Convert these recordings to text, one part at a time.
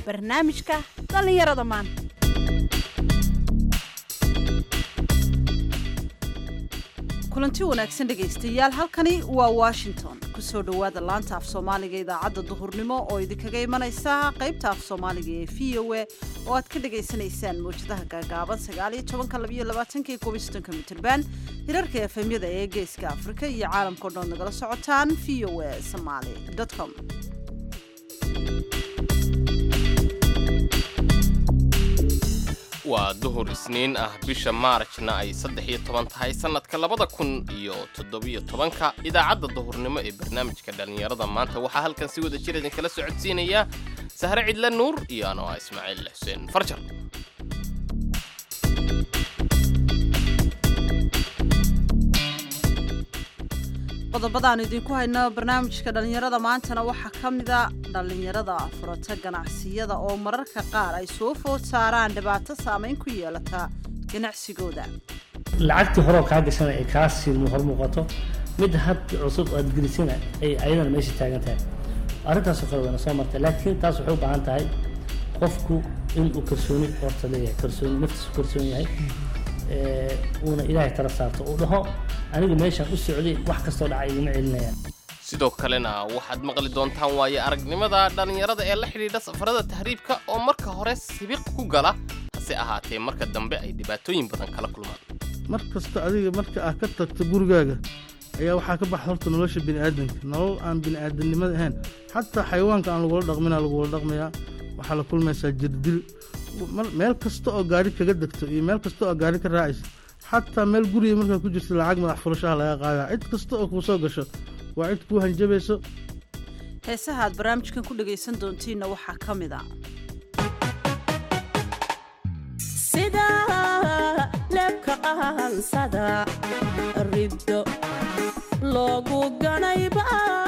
barnaamijka dhallinyarada maanta kulanti wanaagsan dhegaystayaal halkani waa washington kusoo dhowaada laanta af soomaaliga idaacadda duhurnimo oo idinkaga imanaysa qaybta af soomaaliga ee v o a oo aad ka dhagaysanaysaan mawjadaha gaagaaban sagaaliyo tobanka labiyo labaatanka iyo koobiyo soddonka mitirban hirarka efemyada ee geeska afrika iyo caalamkao dhan nagala socotaan v o a somaali com waa duhur isniin ah bisha maarajna ay saddex iyo toban tahay sannadka labada kun iyo toddobiyo tobanka idaacadda duhurnimo ee barnaamijka dhallinyarada maanta waxaa halkan si wada jir idinkala socodsiinaya sahre cidle nuur iyo anoo ah ismaaciil xuseen farjar qodobadaan idinku hayno barnaamijka dhallinyarada maantana waxaa ka mida dhallinyarada furata ganacsiyada oo mararka qaar ay soo food saaraan dhibaato saamayn ku yeelata ganacsigooda lacagtii horeo kaa gashana ay kaa sii hor muuqato mid had cusub aad gelisana ay ayadana meesha taagan tahay arrintaasoo kale wayna soo martay laakiin taas waxay u baahan tahay qofku inuu kalsooni horta leeyahay kalsooni naftiisu kalsoon yahay uuna ilaahay tala saarto uu dhaho anigu meeshaan u socday wax kastoo dhacay igama celinayaan sidoo kalena waxaad maqli doontaan waaye aragnimada dhallinyarada ee la xidhiidha safarada tahriibka oo marka hore sibiq ku gala hase ahaatee marka dambe ay dhibaatooyin badan kala kulmaan mar kasta adiga marka aad ka tagto gurigaaga ayaa waxaa ka baxa horta nolosha bini'aadanka nolol aan bini'aadamnimada ahayn xataa xayawaanka aan lagula dhaqmina lagula dhaqmayaa waxaa la kulmaysaa jirdil meel kasta oo gaari kaga degto iyo meel kasta oo gaari ka raacaysa xataa meel guriga markaa ku jirta lacag madax furashaha laga qaadaa cid kasta oo kuu soo gasho waa cid kuu hanjabayso heesaha aad barnaamijkan ku dhagaysan doontiinna waxaa ka mid a sida leebka qahansada riddo loogu ganayba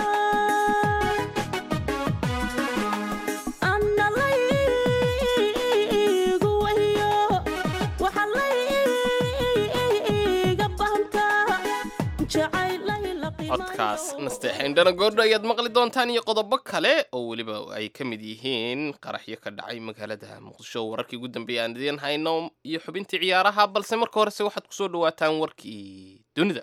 codkaas nasteexayndhana goordho ayaad maqli doontaan iyo qodobo kale oo weliba ay ka mid yihiin qaraxyo ka dhacay magaalada muqdisho wararkii ugu dambeeya aan idiin hayno iyo xubintii ciyaaraha balse marka horese waxaad kusoo dhawaataan warkii dunida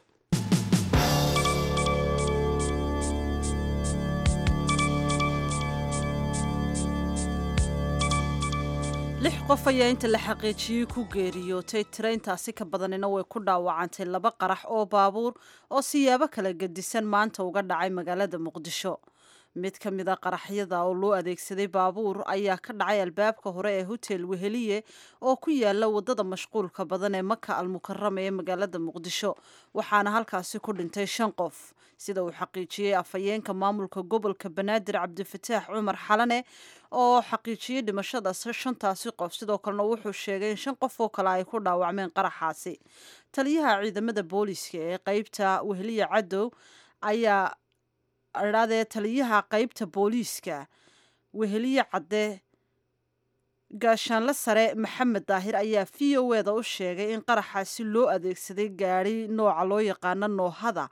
lix qof ayaa inta la xaqiijiyey ku geeriyootay tiraintaasi ka badanina way ku dhaawacantay laba qarax oo baabuur oo siyaabo kala gedisan maanta uga dhacay magaalada muqdisho mid ka mid a qaraxyada oo loo adeegsaday baabuur ayaa ka dhacay albaabka hore ee hotel weheliye oo ku yaala wadada mashquulka badan ee maka almukarama ee magaalada muqdisho waxaana halkaasi ku dhintay shan qof sida uu xaqiijiyey afhayeenka maamulka gobolka banaadir cabdifataax cumar xalane oo xaqiijiyey dhimashada shantaasi qof sidoo kalena wuxuu sheegay in shan qof oo kale ay ku dhaawacmeen qaraxaasi taliyaha ciidamada booliiska ee qeybta weheliye cadow ayaa adhaadee taliyaha qeybta booliiska weheliye cadde gaashaanle sare maxamed daahir ayaa v o eda u sheegay in qaraxaasi loo adeegsaday gaari nooca loo yaqaano noohada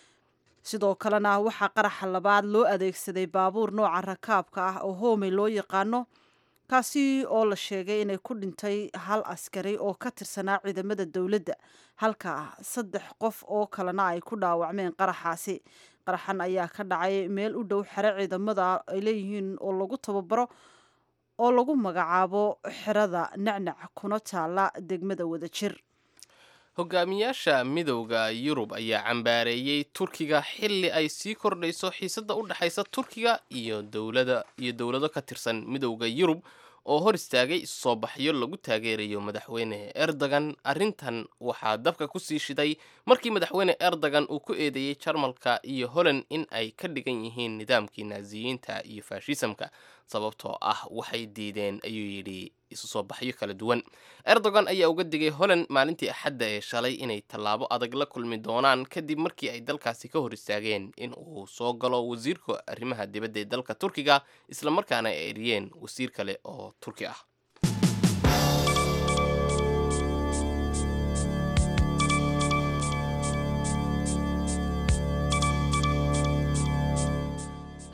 sidoo kalena waxaa qaraxa labaad loo adeegsaday baabuur nooca rakaabka ah oo hoomey loo yaqaano kaasi oo la sheegay inay ku dhintay hal askari oo ka tirsanaa ciidamada dowladda halka saddex qof oo kalena ay ku dhaawacmeen qaraxaasi qaraxan ayaa ka dhacay meel u dhow xero ciidamada ay leeyihiin oo lagu tababaro oo lagu magacaabo xerada nacnac kuna taala degmada wadajir hogaamiyaasha midowda yurub ayaa cambaareeyey turkiga xilli ay sii kordhayso xiisadda u dhexaysa turkiga iyo dowlada iyo dowlado ka tirsan midowda yurub oo hor istaagay soo baxyo lagu taageerayo madaxweyne erdogan arrintan waxaa dabka ku sii shiday markii madaxweyne erdogan uu ku eedeeyey jarmalka iyo holland in ay ka dhigan yihiin nidaamkii naasiyiinta iyo faashisamka sababtoo ah waxay diideen ayuu yidhi isu soo baxyo kala duwan erdogan ayaa uga digay holland maalintii axadda ee shalay inay tallaabo adag la kulmi doonaan kadib markii ay dalkaasi ka hor istaageen in uu soo galo wasiirka arrimaha dibadda ee dalka turkiga islamarkaana ay eriyeen wasiir kale oo turki ah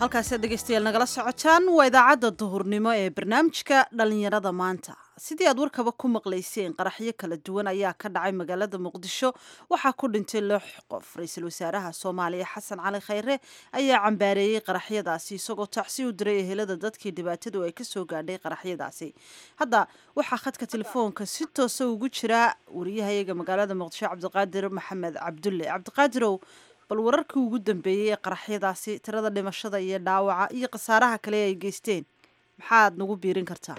halkaasiad dhegaystayaal nagala socotaan waa idaacadda duhurnimo ee barnaamijka dhallinyarada maanta sidii aad warkaba ku maqlayseen qaraxyo kala duwan ayaa ka dhacay magaalada muqdisho waxaa ku dhintay lix qof ra-iisul wasaaraha soomaaliya xasan cali khayre ayaa cambaareeyey qaraxyadaasi isagoo tacsi u diray ehelada dadkii dhibaatadu ay kasoo gaadhay qaraxyadaasi hadda waxaa khadka telefoonka si toosa ugu jira wariyahayaga magaalada muqdisho cabdiqaadir maxamed cabdulle cabdiqaadirow bal wararkii ugu dambeeyey ee qaraxyadaasi tirada dhimashada iyo dhaawaca iyo khasaaraha kale ay geysteen maxaad nagu biirin kartaa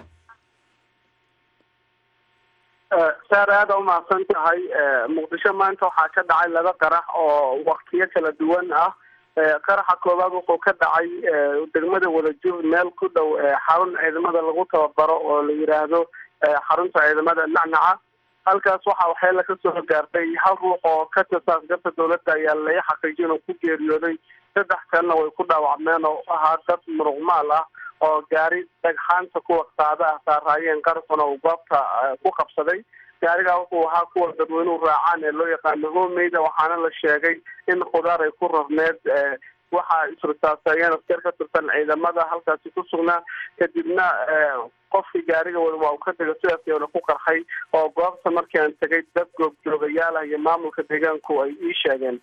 saar aada umahadsan tahay muqdisho maanta waxaa ka dhacay laba qarax oo waktiyo kala duwan ah qaraxa koowaad wuxuu ka dhacay degmada wadajur meel ku dhow xarun ciidamada lagu tababaro oo la yiraahdo xarunta ciidamada nacnaca halkaas waxaa waxyeela kasoo gaartay hal ruux oo ka tirsan askarta dowladda ayaa laga xaqiijin oo ku geeriyooday saddex kalena way ku dhaawacmeen oo ahaa dad muruqmaal ah oo gaari dhagxaanta kuwa qaada ah saaraayeen qarxuna uu goobta ku qabsaday gaarigaa wuxuu ahaa kuwa dadweynuhu raacaan ee loo yaqaano homeyda waxaana la sheegay in khudaar ay ku rarneed waxaa isrisaaseeyeen askar ka tirsan ciidamada halkaasi ku sugnaa kadibna qofkii gaariga wada waa uu ka tegay sidaas yoona ku qarxay oo goobta markii aan tegay dad goobjoogayaal ah iyo maamulka deegaanku ay ii sheegeen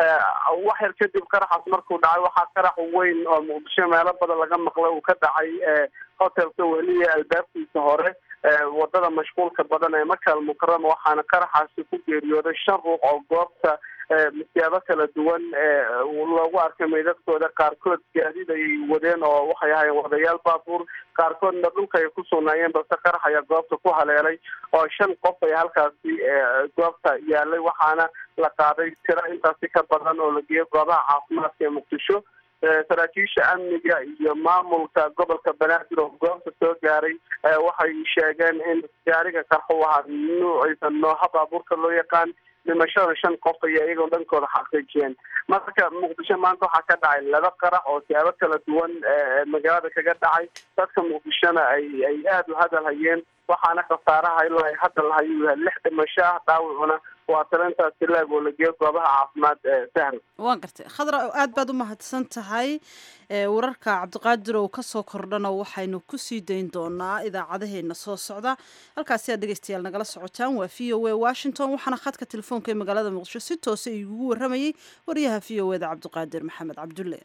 wax yar kadib qaraxaas markuu dhacay waxaa qarax weyn oo muqdisho meelo badan laga maqlay uu ka dhacay hotelka weliya albaabkiisa hore wadada mashquulka badan ee makal mukarama waxaana qaraxaasi ku geeriyooday shan ruux oo goobta misyaabo kala duwan loogu arkay meydadkooda qaarkood gaadiid ayay wadeen oo waxay ahaayeen wadayaal baabuur qaarkoodna dhulka ay ku sugnaayeen balse qarax ayaa goobta ku haleelay oo shan qof ay halkaasi goobta yaalay waxaana la qaaday tiro intaasi ka badan oo la geeyay goobaha caafimaadka ee muqdisho saraakiisha amniga iyo maamulka gobolka banaadir oo goobta soo gaaray waxay sheegeen in gaariga qarxu ahaa nuuciisa nooha baabuurka loo yaqaan dhimashada shan qof ayaa iyagoo dhankooda xaqiijiyeen marka muqdisho maanta waxaa ka dhacay laba qarax oo siyaabo kala duwan magaalada kaga dhacay dadka muqdishona ay ay aada u hadal hayeen waxaana khasaaraha ilaa ay hadal hayu yahay lix dhimasho ah dhaawacuna waa talintaasi laag oo la geeyo goobaha caafimaad sahla waan gartay khadra aad baad u mahadsan tahay wararka cabdiqaadir oo kasoo kordhana waxaynu kusii dayn doonaa idaacadaheena soo socda halkaasi aad dhegeystayaal nagala socotaan waa v o a washington waxaana khadka telefoonka ee magaalada muqdisho si toosa igugu waramayey wariyaha v o eda cabdiqaadir maxamed cabdulle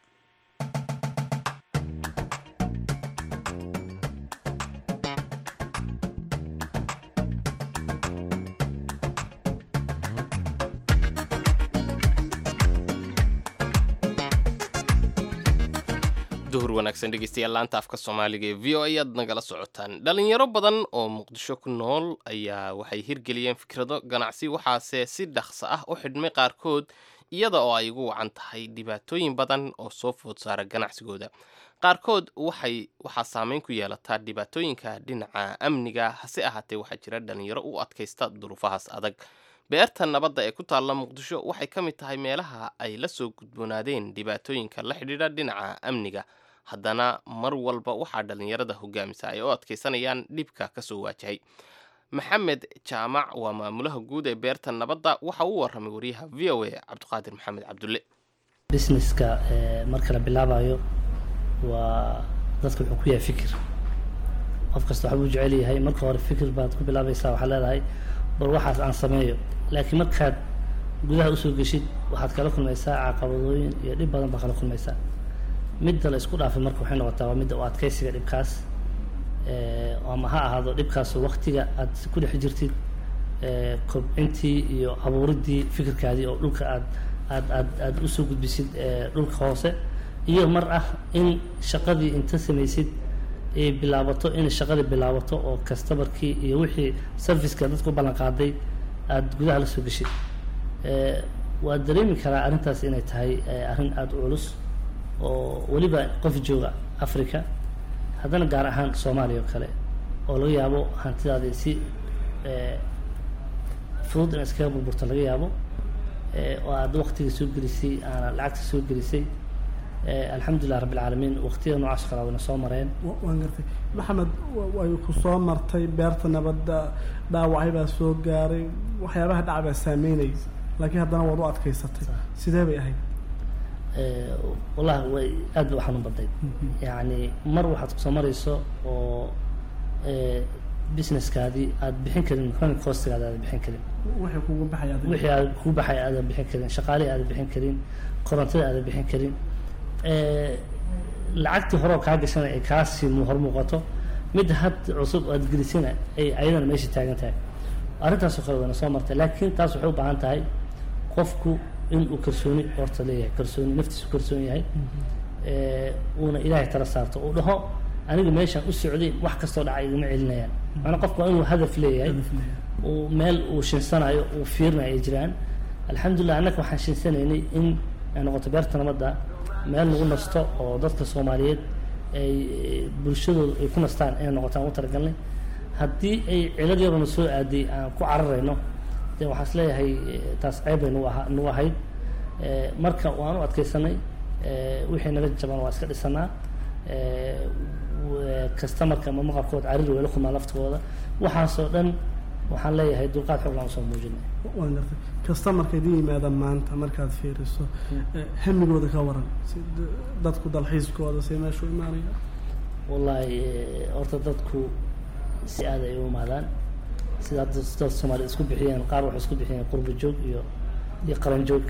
duhur wanaagsan dhegeystayaal laanta afka soomaaliga ee v o a ayaad nagala socotaan dhalinyaro badan oo muqdisho ku nool ayaa waxay hirgeliyeen fikrado ganacsi waxaase si dhaqso ah u xidhmay qaarkood iyada oo ay ugu wacan tahay dhibaatooyin badan oo soo food saara ganacsigooda qaarkood waxay waxaa saameyn ku yeelataa dhibaatooyinka dhinaca amniga hase ahaatee waxaa jira dhalinyaro u adkaysta duruufahaas adag beerta nabadda ee ku taalla muqdisho waxay ka mid tahay meelaha ay la soo gudboonaadeen dhibaatooyinka la xidhiidha dhinaca amniga haddana mar walba waxaa dhallinyarada hogaamisa ay u adkaysanayaan dhibka kasoo waajahay maxamed jaamac waa maamulaha guud ee beerta nabadda waxa uu waramay wariyaha v o a cabdiqaadir maxamed cabdulle businesska marka la bilaabayo waa dadka wuxuu ku yahay fikir qof kasta waxbuu jecel yahay marka hore fikir baad ku bilaabaysaa waxaad leedahay bal waxaas aan sameeyo laakiin markaad gudaha usoo geshid waxaad kala kulmaysaa caqabadooyin iyo dhib badan baad kala kulmaysaa midda la isku dhaafay marka waxay noqotaa waa midda u adkaysiga dhibkaas ama ha ahaado dhibkaas waktiga aad ku dhex jirtid kobcintii iyo abuuridii fikirkaadii oo dhulka aad aad aad aad usoo gudbisid dhulka hoose iyo mar ah in shaqadii inta samaysid ay bilaabato in shaqadii bilaabato oo customarkii iyo wixii serviceka dadka u ballan qaaday aada gudaha la soo geshid waa dareemi karaa arrintaas inay tahay arrin aada u culus oo weliba qof jooga africa haddana gaar ahaan soomaaliya oo kale oo laga yaabo hantidaadi si fudud in iskaga burburto laga yaabo oo aada waktiga soo gelisay aana lacagta soo gelisay alxamdulilah rabbi alcaalamiin waqtiyada noocaas kala wayna soo mareen waan gartay maxamed way ku soo martay beerta nabadda dhaawacay baa soo gaaray waxyaabaha dhaca baa saameynayay laakiin haddana waad u adkaysatay sidee bay ahayd Eh, wallahi way aad bay u xanuun badnayd yacni mar waxaad kusoo marayso oo eh, businesskaadii aad bixin karin chronic costigaada aad bixin karin waxay kugu baxaya adiga. wixii aad ku baxay aadan bixin karin shaqaalihii aadan bixin karin korontada aadan bixin karin Eh, lacagtii hore oo kaa gashana ay kaa sii mu- hor muuqato mid had cusub aad gelisina ay ayadana meesha taagan tahay arrintaasoo kale wayna soo martay laakiin taas waxay u baahan tahay qofku inuu kalsooni horta leeyahay kalsooni naftiisu kalsoon yahay Eh, uuna ilaahay tala saarto uu dhaho aniga meeshaan u socday wax kastoo dhaca igama celinayaan maanaa qofku waa inuu hadaf leeyahay uu meel uu shinsanayo uu fiirinayo ay jiraan alxamdulilah annaka waxaan shinsanaynay in ay noqoto beerta nabadda meel lagu nasto oo dadka soomaaliyeed ay eh, bulshadooda ay ku nastaan inay noqotaan u talagalnay haddii ay cilad yarona soo aaday aan ku cararayno de waxaan is leeyahay eh, taas ceeb bay nagu aha- nagu ahayd Eh, marka waan u adkaysanay eh, wixii naga jaban waa iska dhisanaa Eh, w- customerka ama maqalkooda cariri way la kulmaan laftigooda waxaasoo dhan waxaan leeyahay dulqaad xoog laan usoo muujinay waan gartay customerka idin yimaada maanta markaad fiiriso eh, hamigooda ka waran si d- dadku dalxiiskooda si meeshu imaanaya wallaahi eh, horta dadku si aad ay u imaadaan sida hadda dad soomaaliya isku bixiyeen qaar waxay isku bixiyeen qurba joog iyo iyo qaran joog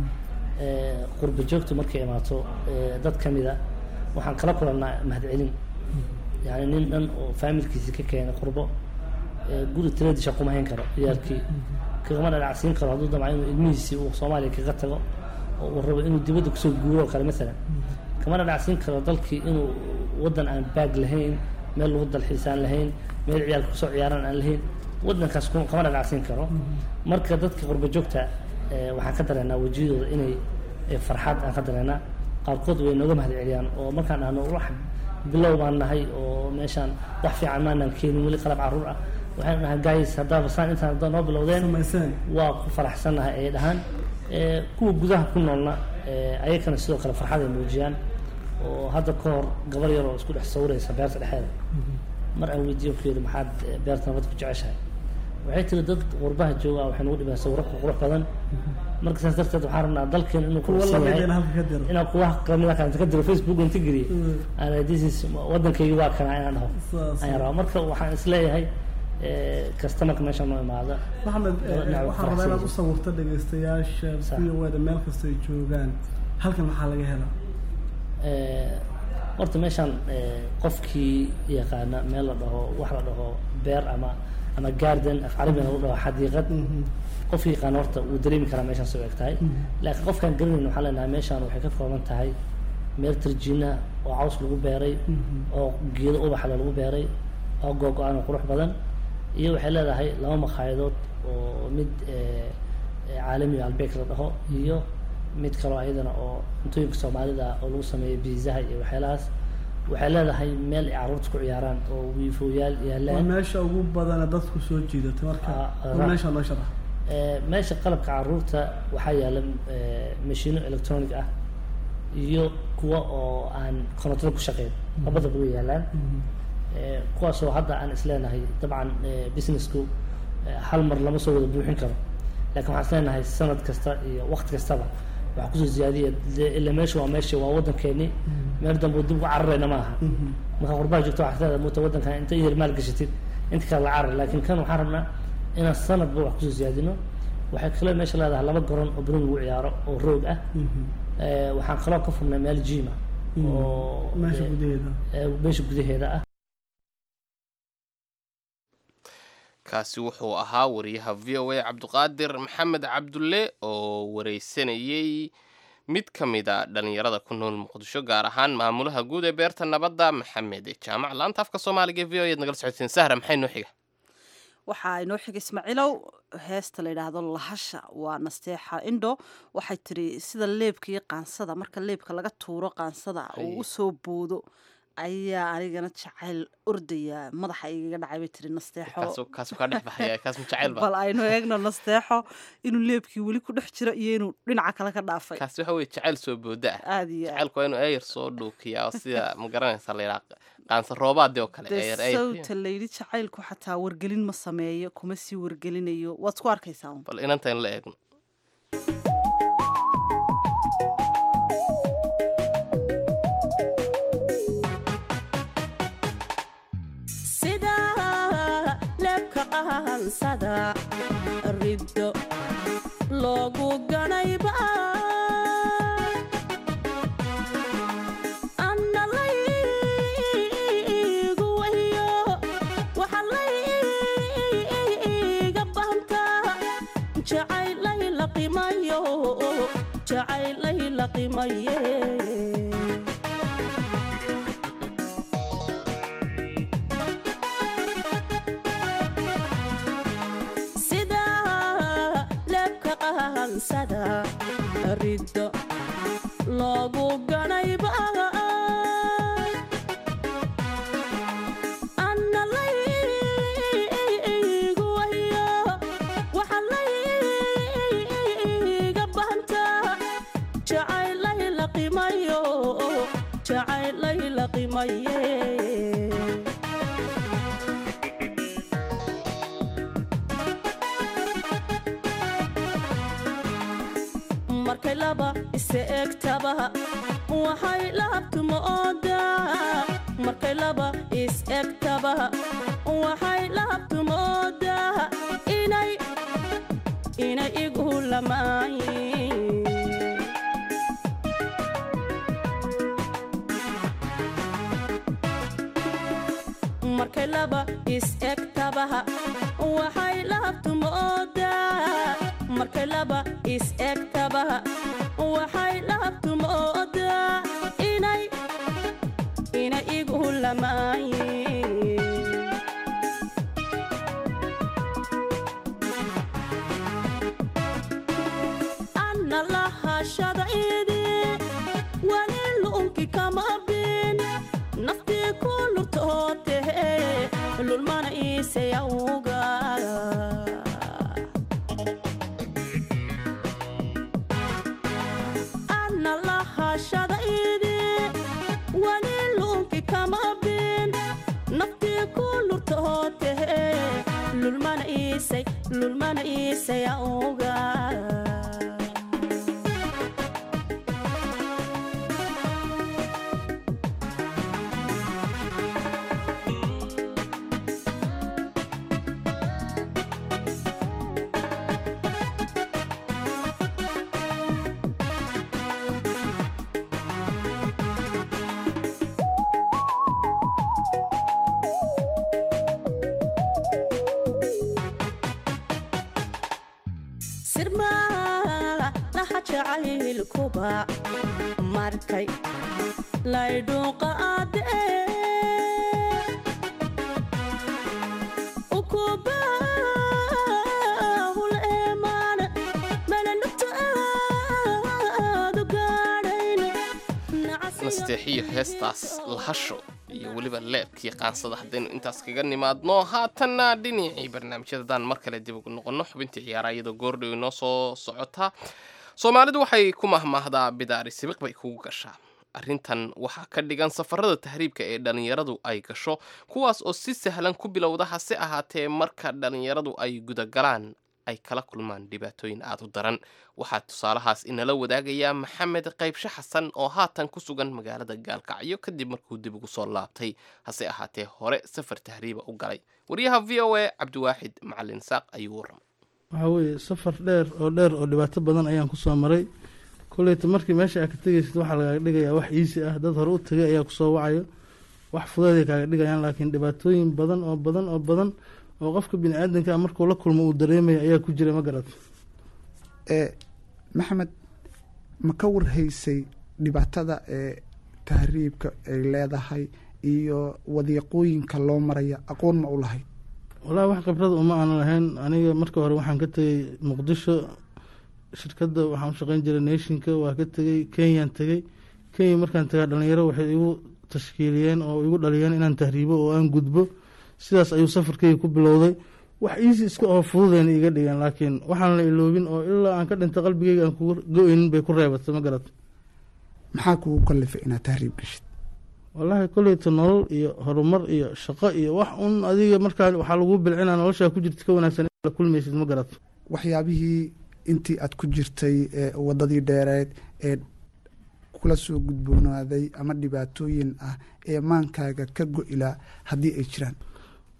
Eh, qurba joogtu markay imaato eh, dad ka mida waxaan kala kulannaa mahadcelin yani nin dhan oo faamilkiisi ka keenay qurbo eh, guri tiradisha kuma hayn karo ciyaalkii kagama dhanacsiin karo hadduu damca inuu ilmihiisii uu soomaaliya kaga tago oo uu rabo inuu dibadda kusoo guuro oo kale masalan kama dhanacsiin karo dalkii inuu waddan aan baag lahayn meel lagu dalxiisaan lahayn meel ciyaalka kusoo ciyaaraan aan lahayn waddankaas kuma- kama dhanacsiin karo marka dadka qurba joogta eh, waxaan ka dareenaa wejiyadooda inay eh, farxad aan ka dareenaa qaarkood way nooga mahad celiyaan oo markaan dhahno wax bilow baan nahay oo meeshaan wax fiican maanaan keenin weli qalab carruur ah waxaan dhahaa guys haddaaba saan intaan haddaa noo bilowdeen samayseen waa ku faraxsannahay ay dhahaan Eh, kuwa gudaha ku noolna eh, ayakana sidoo kale farxad ay muujiyaan oo hadda ka hor gabar yar oo isku dhex sawiraysa beerta dhexeeda mar aan weydiiyo ku yidhi maxaad eh, beerta nabad ku jeceshahay waxay tiri dad qurbaha jooga waxay nagu dhibeen sawiro qurux badan marka saas darteed waxaan rabnaa dalkeen inuu kuwa quruxsan yahay lamideen halka ka diro inaan kuwa kamida kale ka diro facebook inta geliye ana this is waddankaygi waa kana inaan dhaho Saas. ayaan rabaa marka waxaan isleeyahay eh, customerka meesha noo imaada maxamed eh, Dhinaca waxaan rabaa inaad faraxsan. u sawirto dhegaystayaasha Sax. v o da meel kasta ay joogaan halkan maxaa laga helaa Eh, horta meeshaan eh, qofkii yaqaana meel la dhaho wax la dhaho beer ama ama garden af carabina lagu dhaho xadiiqad qofkii yaqaana horta wuu dareemi karaa meeshaan soo eg tahay laakiin qofkaan garanayn waxaan leenahay meeshaan waxay ka kooban tahay meel tarjiina oo caws lagu beeray oo geedo ubaxle lagu beeray oo googo-aan oo qurux badan iyo waxay leedahay laba makhaayadaod oo mid eh, eh, caalami albeek la dhaho iyo mid kaloo ayadana oo cuntooyinka soomaalida oo lagu sameeyo biizaha iyo waxyaalahaas waxay leedahay meel ay carruurta ku ciyaaraan oo wiifooyaal waa yaalaan meesha ugu badana dadku soo jiidatay marka Ah, waa ra- meesha noo sharax Eh, meesha qalabka carruurta waxaa yaala eh, mashiino electronic ah iyo kuwa oo aan korontada ku shaqeyn labadaba way yaalaan Eh, kuwaasoo hadda aan isleenahay dabcan eh, businessku eh, hal mar lama soo wada buuxin karo laakiin waxaan isleenahay sanad kasta iyo waqti kastaba waxaa kusoo ziyaadiya dee ila meesha waa meesha waa waddankeeni meel dambe oo dib ugu cararayna ma aha marka qurbaha joogto waxaa isleedahay muta waddankan inta yar maal gashatid inta kale la carar laakiin kan waxaan rabnaa inaan sanadba wax kusoo ziyaadino waxay kaloo meesha leedahay laba garoon oo banooni lagu ciyaaro oo roog ah Eh, waxaan kaloo ka furnay meel jima oo meesha eh, gudaheeda eh, meesha gudaheeda ah kaasi wuxuu ahaa wariyaha v o a cabdiqaadir maxamed cabdulle oo wareysanayey mid ka mid a dhallinyarada ku nool muqdisho gaar ahaan maamulaha guud ee beerta nabadda maxamed jaamac laanta afka soomaaliga v o ead nagala socoteen sahra maxay noo xiga waxaa inoo xiga ismaaciilow heesta la yidhaahdo lahasha waa nasteexa indho waxay tiri sida leebka iyo qaansada marka leebka laga tuuro qaansada uu u soo boodo ayaa anigana jacayl ordaya madaxa igaga dhacay bay tiri nasteexo kaasu kaasu kaa dhex baxaya kaas ma jacayl ba bal aynu eegno nasteexo inuu leebkii weli ku dhex jiro iyo inuu dhinaca kale ka dhaafay kaasi waxa weye jacayl soo booda ah aada iyo aad jacaylku waa inuu eyar soo dhuukiyaa oo sida ma garanaysa la yidhaha qaansa roobaadii oo kale dee eyar eyar sawta layidhi jacaylku xataa wargelin ma sameeyo kuma sii wargelinayo waad ku arkaysaa un. bal inantan la eegno qahansada riddo loogu ganayba anna laygu wahiyo waxa layga bahantaa jacaylay la qimayo jacaylay la qimaye sida leebka qahansada riddo loogu ganayba anna laygu wahiyo waxa layga bahantaa jacaylay la qimayo jacaylay la qimaye markay laba isa egtaba waxay lahabtuma oodaa markay laba is egtaba waxay lahabtuma oodaa inay inay igu lamaayin markay laba is egtabaha waxay lahabtuma oodaa markay laba is egtabaha waxay lahabtuma oodaa inay inay igu lamaayin anna lahashada idi wali lu'unki kama bin naftii ku lurtootehe lulmana iisayawga anna lahashada idi wali lu'unki kama bin naftii ku lurtootehe lulmana iisay lulmana iisayawga sirmaa laha jacaylkuba markay laydhuuqa aadee ukubahul eemaan malalugta aadu gaadhayn nasteexiyo heestaas lahasho iyo weliba leebkii qaansada haddaynu intaas kaga nimaadno haatanna dhinacii barnaamijyadadaan mar kale dib ugu noqonno xubintii ciyaaraha iyadoo goordhow inoo soo socotaa soomaalidu waxay ku mahmaahdaa bidaari sibiq bay kugu gashaa arrintan waxaa ka dhigan safarada tahriibka ee dhallinyaradu ay gasho kuwaas oo si sahlan ku bilowda hase ahaatee marka dhallinyaradu ay gudagalaan ay kala kulmaan dhibaatooyin aad u daran waxaa tusaalahaas inala wadaagayaa maxamed qaybshe xasan oo haatan ku sugan magaalada gaalkacyo kadib markuu dib ugu soo laabtay hase ahaatee hore safar tahriiba u galay wariyaha v o a cabdiwaaxid macalin saaq ayuu warramay waxaa weeye safar dheer oo dheer oo dhibaato badan ayaan kusoo maray koleyta markii meesha aad ka tegaysid waxaa lagaaga dhigayaa wax iisi ah dad hore u tegay ayaa kusoo wacayo wax fudeeday kaaga dhigayaan laakiin dhibaatooyin badan oo badan oo badan oo qofka bini aadanka markuu la kulmo uu dareemaya ayaa ku jira ma garat ee maxamed ma ka warhaysay dhibaatada ee tahriibka ay leedahay iyo wadiiqooyinka loo maraya aqoon ma u lahayd walahi wax khibrada uma aanan lahayn aniga marka hore waxaan ka tegey muqdisho shirkadda waxaan u shaqeyn jiray nationka waa ka tegey kenyaan tegey kenya markaan tegaa dhalinyaro waxay igu tashkiiliyeen oo igu dhaliyeen inaan tahriibo oo aan gudbo sidaas ayuu safarkeyga ku bilowday wax iisi iska oo fududeen iga dhigeen laakiin waxaan la iloobin oo ilaa aan ka dhinta qalbigeyga aan kuga go-eynin bay ku reebatay ma garat maxaa kugu kallifay inaad tahriib gashid wallaahi koleyta nolol iyo horumar iyo shaqo iyo wax un adiga markaa waxaa lagu bilcinaa noloshaa ku jirta ka wanaagsan in la kulmaysid ma garat waxyaabihii intii aad ku jirtay ee waddadii dheereed ee kula soo gudboonaaday ama dhibaatooyin ah ee maankaaga ka go-ilaa haddii ay jiraan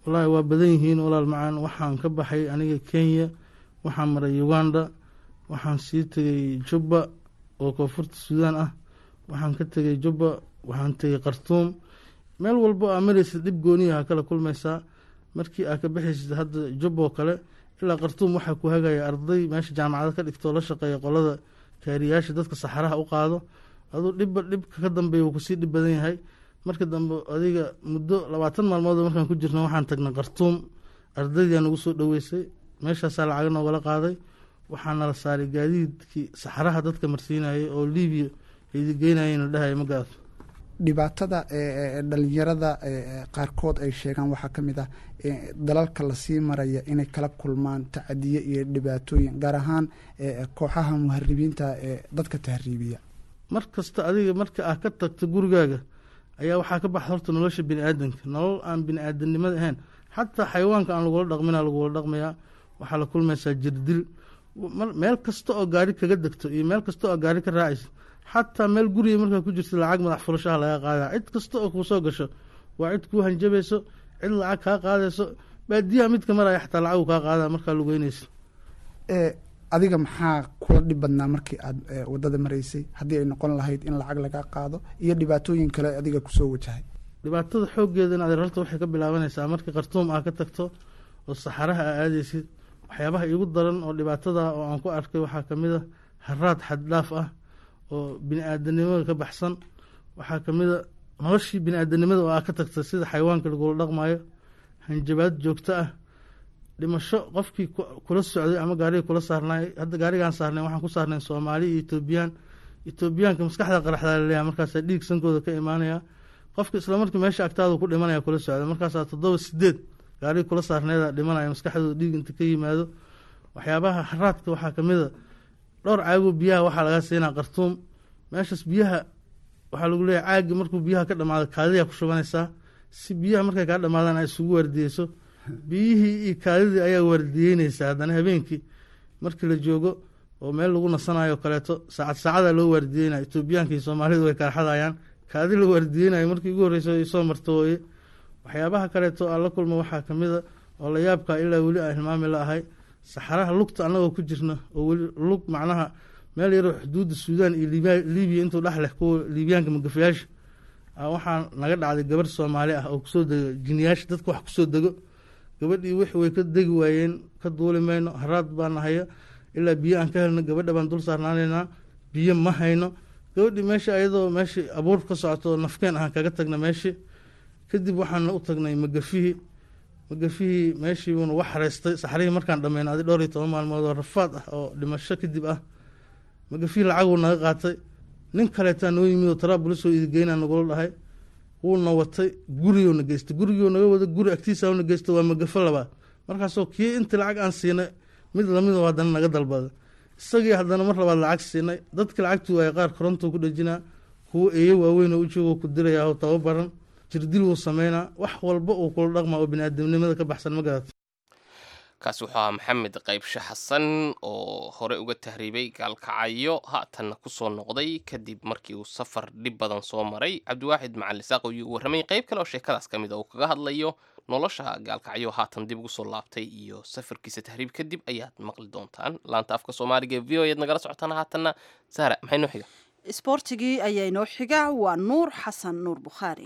wallaahi waa badan yihiin walaal macaan waxaan ka baxay aniga kenya waxaan maray uganda waxaan sii tegay jubba oo koonfurta suudaan ah waxaan ka tegay jubba waxaan tegay khartuum meel walbo aa maraysid dhib gooniyaha kala kulmaysaa markii aa ka baxaysid hadda jubba oo kale ilaa khartuum waxaa ku hagaya arday meesha jaamacada ka dhigtoo la shaqeeya qolada kaariyaasha dadka saxaraha u qaado aduu dhibba dhibka ka dambeeya wuu kusii dhib badan yahay marka dambe adiga muddo labaatan maalmood markaan ku jirno waxaan tagnay khartuum ardaydiaa nagu soo dhoweysay meeshaasaa lacaga noogala qaaday waxaana la saaray gaadiidkii saxaraha dadka marsiinayay oo libiya laidi geynayeen la dhahaya ma gaad dhibaatada ee dhalinyarada ee qaarkood ay sheegaan waxaa ka mid ah ee dalalka lasii maraya inay kala kulmaan tacadiye iyo dhibaatooyin gaar ahaan ee kooxaha muharibiinta ee dadka tahriibiya mar kasta adiga marka ah ka tagto gurigaaga ayaa waxaa ka baxa horta nolosha bini aadanka nolol aan bini aadanimada ahayn xataa xayawaanka aan lagula dhaqmina lagula dhaqmayaa waxaa la kulmaysaa jirdil meel kasta oo gaari kaga degto iyo meel kasta oo gaari ka raacaysa xataa meel guriga markaa ku jirta lacag madax furashaha laga qaada cid kasta oo kuu soo gasho waa cid kuu hanjabayso cid lacag kaa qaadayso baadiyaha midka maraya xataa lacagu kaa qaada markaa lugeynaysa adiga maxaa kula dhib badnaa markii aada wadada maraysay haddii ay noqon lahayd in lacag laga qaado iyo dhibaatooyin kale adiga kusoo wajahay dhibaatada xooggeedana adeer horta waxay ka bilaabanaysaa markii khartuum aa ka tagto oo saxaraha aa aadaysid waxyaabaha iigu daran oo dhibaatada oo aan ku arkay waxaa kamid a haraad xaddhaaf ah oo bini aadanimada ka baxsan waxaa kamid a noloshii bini aadanimada oo aa ka tagta sida xayawaanka lagula dhaqmayo hanjabaad joogto ah dhimasho qofkii kula socday ama gaariga kula saarnay hadda gaarigaan saarnay waxaan ku saarnay soomaali iyo etoobiyaan etoobiyaanka maskaxda qaraxdaa laleeyahay markaasaa dhiig sankooda ka imaanaya qofka isla markii meesha agtaada ku dhimanaya kula socda markaasaa toddoba sideed gaariga kula saarneeda dhimanaya maskaxdooda dhiig inta ka yimaado waxyaabaha haraadka waxaa kamid a dhowr caago biyaha waxaa laga siinaa qartuum meeshaas biyaha waxaa lagu leeyahay caagi markuu biyaha ka dhamaado kaadiyaa ku shubanaysaa si biyaha markay kaa dhamaadaan ay isugu waardiyeyso biyihii iyo kaadidii ayaa waardiyeyneysaa haddana habeenkii markii la joogo oo meel lagu nasanayo kaleeto saacad saacadaa loo waardiyeynaya etoobiyaanka iyo soomaalidu way kala xadayaan kaadi la waardiyeynayo markii ugu horreysa ay soo marto wooye waxyaabaha kaleeto aan la kulmo waxaa kamid a oo la yaabkaa ilaa weli aan hilmaami la ahay saxaraha lugta annagoo ku jirna oo weli lug macnaha meel yaroo xuduudda suudaan iyo libiya intuu dhex leh kuwa liibiyaanka magafayaasha waxaa naga dhacday gabarh soomaali ah oo kusoo dego jiniyaasha dadka wax kusoo dego gabadhii wix way ka degi waayeen ka duuli mayno haraad baa nahaya ilaa biyo aan ka helno gabadha baan dul saarnaanaynaa biyo ma hayno gabadhii meesha ayadoo meeshii abuur ka socoto nafkeen ahaan kaga tagna meeshii kadib waxaana u tagnay magafihii magafihii meeshiibuuna wax hareystay saxrihii markaan dhameyna adi dhowr iyo toban maalmood oo rafaad ah oo dhimasho kadib ah magafihii lacaguu naga qaatay nin kaleetaa noo yimid oo taraabulisoo idigeynaa nagula dhahay wuuna watay gurigona geystay gurigoo naga wada guri agtiisana geysta waa magafo labaad markaasoo kii intii lacag aan siinay mid lamidoo haddana naga dalbada isagii haddana mar labaad lacag siinay dadki lacagtu waaya qaar korontuu ku dhejinaa kuwo eeyo waaweyn oo ujoogoo ku dirayaa oo tababaran jirdil wuu sameynaa wax walba uu kula dhaqmaa oo bini-aadamnimada ka baxsan ma garata kaasi wuxuu ahaa maxamed qaybshe xasan oo hore uga tahriibay gaalkacyo haatanna kusoo noqday kadib markii uu safar dhib badan soo maray cabdiwaaxid macali saaq ayuu u warramay qayb kale oo sheekadaas ka mid a uu kaga hadlayo nolosha gaalkacyo haatan dib ugu soo laabtay iyo safarkiisa tahriib kadib ayaad maqli doontaan laanta afka soomaaliga ee v o ayaad nagala socotaan haatanna sahra maxay noo xiga isboortigii ayaa inoo xiga waa nuur xasan nuur bukhaari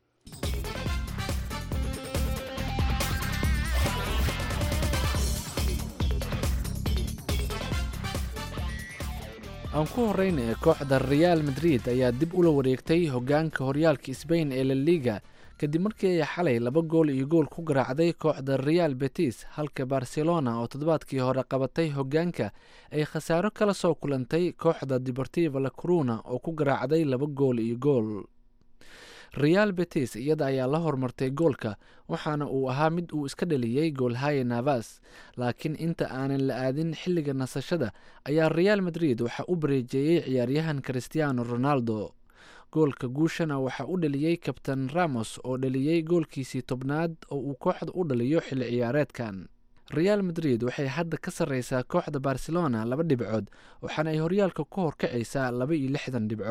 aan ku horeyna kooxda reaal madrid ayaa dib ula wareegtay hogaanka horyaalka sbain ee la liga kadib markii ay xalay laba gool iyo gool ku garaacday kooxda real betis halka barcelona oo toddobaadkii hore qabatay hogaanka ay khasaaro kala soo kulantay kooxda deportiva la coruna oo ku garaacday laba gool iyo gool real betis iyada ayaa la hormartay goolka waxaana uu ahaa mid uu iska dhaliyey goolhaye navas laakiin inta aanan la aadin xilliga nasashada ayaa real madrid waxaa u bareejeeyey ciyaaryahan christiano ronaldo goolka guushana waxaa u dhaliyey kabtan ramos oo dhaliyey goolkiisii tobnaad oo uu kooxda u dhaliyo xilli ciyaareedkan real madrid waxay hadda ka sarreysaa kooxda barcelona laba dhibcood waxaana ay horyaalka ku horkacaysaa laba iyo lixdan dhibcood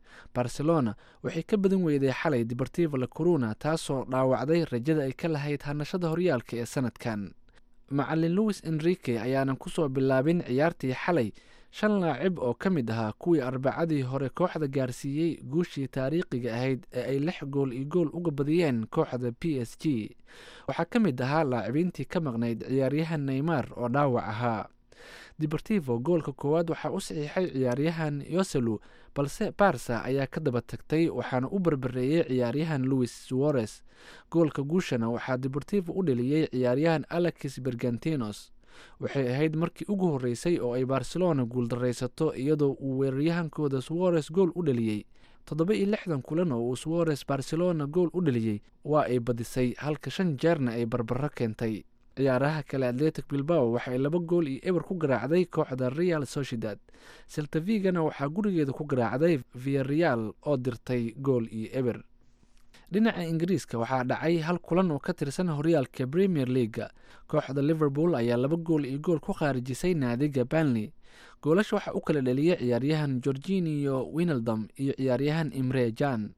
barcelona waxay ka badan weyday xalay deportivo la coruna taasoo dhaawacday rajada ay ka lahayd hanashada horyaalka ee sanadkan macalin louis enrique ayaanan kusoo bilaabin ciyaartii xalay shan laacib oo ka mid ahaa kuwii arbacadii hore kooxda gaarsiiyey guushii taariikhiga ahayd ee ay lix gool iyo gool uga badiyeen kooxda p s g waxaa ka mid ahaa laacibiintii ka maqnayd ciyaaryahan neymar oo dhaawac ahaa deportivo goolka koowaad waxaa u saxiixay ciyaaryahan yoselu balse barsa ayaa ka daba tagtay waxaana u barbareeyey ciyaaryahan louis suarez goolka guushana waxaa deportivo u dheliyey ciyaaryahan alexis bergantinos waxay ahayd markii ugu horreysay oo ay barcelona guuldaraysato iyadoo uu weeraryahankooda suarez gool u dheliyey toddoba iyo lixdan kulan oo uu suarez barcelona gool u dheliyey waa ay badisay halka shan jeerna ay barbaro keentay ciyaaraha kale atletic bilbao waxay laba gool iyo eber ku garaacday kooxda real sociedad seltavigana waxaa gurigeeda ku garaacday viareal oo dirtay gool iyo eber dhinaca ingiriiska waxaa dhacay hal kulan oo ka tirsan horyaalka premier leaga kooxda liverpool ayaa laba gool iyo gool ku khaarijisay naadiga banley goolasha waxaa u kala dheliyay ciyaaryahan georginio winaldom iyo ciyaaryahan imre jan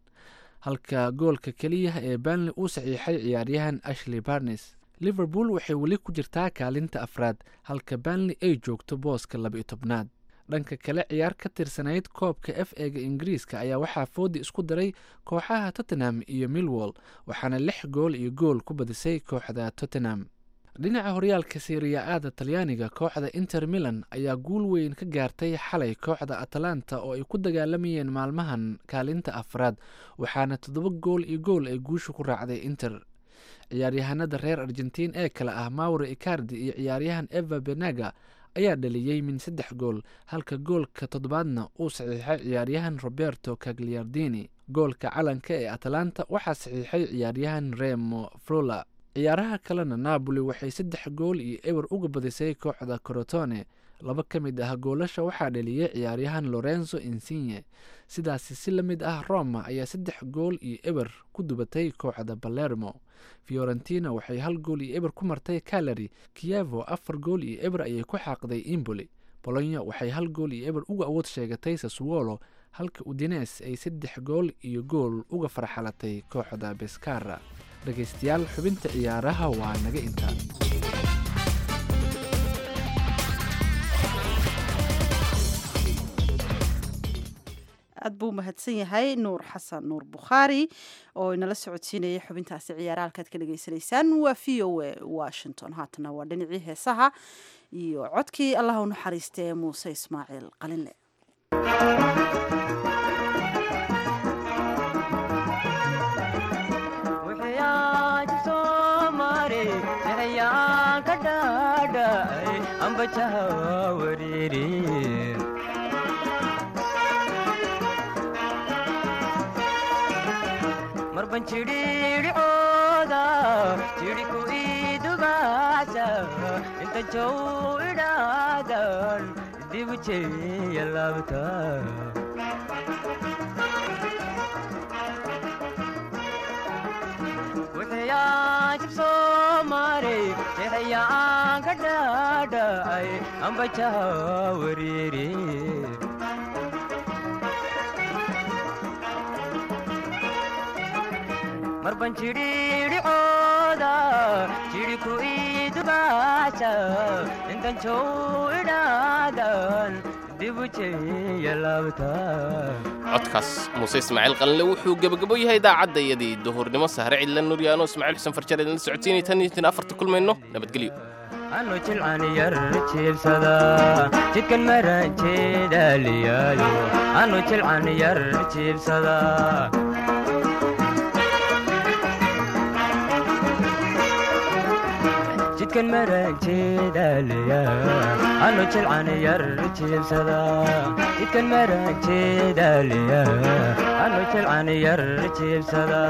halka goolka keliya ee banley uu saxiixay ciyaaryahan ashley barnes liverpool waxay weli ku jirtaa kaalinta afraad halka banley ay joogto booska laba-iyo tobnaad dhanka kale ciyaar ka tirsanayd koobka f ega ingiriiska ayaa waxaa foodi isku daray kooxaha tottenham iyo milwall waxaana lix gool iyo gool ku badisay kooxda tottenham dhinaca horyaalka siriya-aada talyaaniga kooxda inter milan ayaa guul weyn ka gaartay xalay kooxda atalanta oo ay ku dagaalamayeen maalmahan kaalinta afraad waxaana toddoba gool iyo gool ay guusha ku raacday inter ciyaaryahanada reer argentiin ee kale ah mauro icardi iyo ciyaaryahan eva benaga ayaa dhaliyey min saddex gool halka goolka toddobaadna uu saxiixay ciyaaryahan roberto cagliardini goolka calanka ee atalanta waxaa saxiixay ciyaaryahan remo frola ciyaaraha kalena napoli waxay saddex gool iyo eber uga badisay kooxda corotone laba ka mid ah goolasha waxaa dhaliyey ciyaaryahan lorenzo insigne sidaasi si la mid ah roma ayaa saddex gool iyo eber ku dubatay kooxda balermo fiorentina waxay hal gool iyo eber ku martay calary kiyevo afar gool iyo eber ayay ku xaaqday imboli bolonya waxay hal gool iyo eber uga awood sheegatay saswolo halka udines ay saddex gool iyo gool uga farxalatay kooxda beskara dhegaystayaal xubinta ciyaaraha waa naga intaa aad buu mahadsan yahay nuur xasan nuur bukhaari oo inala socodsiinayay xubintaasi ciyaara halkaad ka dhagaysanaysaan waa v o a washington haatana waa dhinacii heesaha iyo codkii allah u naxariista ee muuse ismaaciil qalinle marban jidhiidhicooda jidhiku idubaasa inta jow idhaadan dibu jeya laabta wuxuyaajib soo maray jexayaan ka dhaadhacay ambajaha wariiri marban jidhiidhicooda jidhiku idubaasa intan jow idhaadan dibu jeya laabta codkaas muuse ismaaciil qalinle wuxuu gebagabo yahay idaacadda iyadii duhurnimo sahre cidla nuryaano ismaaciil xuseen farjar idinla socodsiinay tan iyo tan afarta kulmayno nabadgelyo anu jilcan yar jiibsada jidkan maran jeedaaliyaayo anu jilcan yar jiibsada jidkan maran jeedaalaya anu jilcan yar jiibsada jidkan maran jeedaalaya anu jilcan yar jiibsada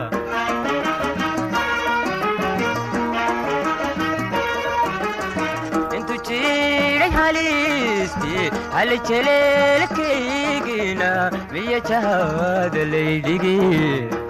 intu jiray halisti hali jeleelkaygina miya jahada laydhigi